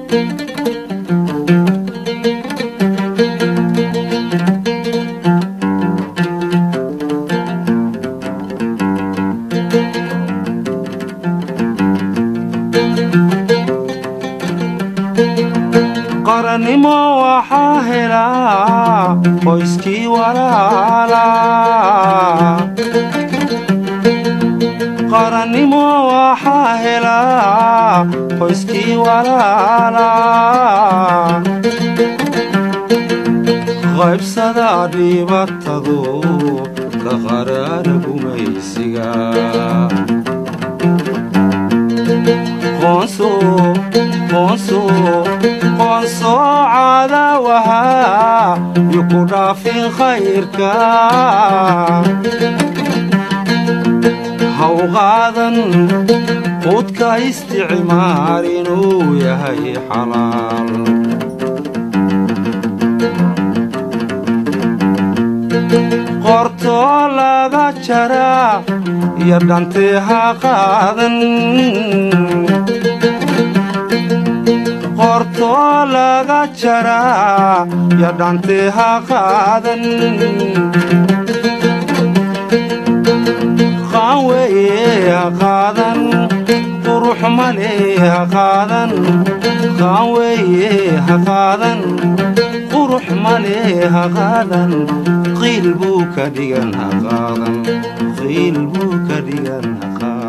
qarannimo waxaa helaa qoyskii walaala qarannimo waxaa helaa qoyskii walaala qaybsada dhibatadu ka qaraara gumaysiga qoonso qoonso qoonso cadaawaha yu ku dhaafin khayrka haw qaadan quudka isticmaar inuu yahay xalaal qortoo laga jaraa iyo dhantee ha qaadan qortoo laga jaraa iyo dhantee ha qaadan qaan weeye ha qaadan qurux male ha qaadan qaan weeye ha qaadan qurux male ha qaadan qiil buu ka dhigan ha qaadan qiil buu ka dhigan ha qaadan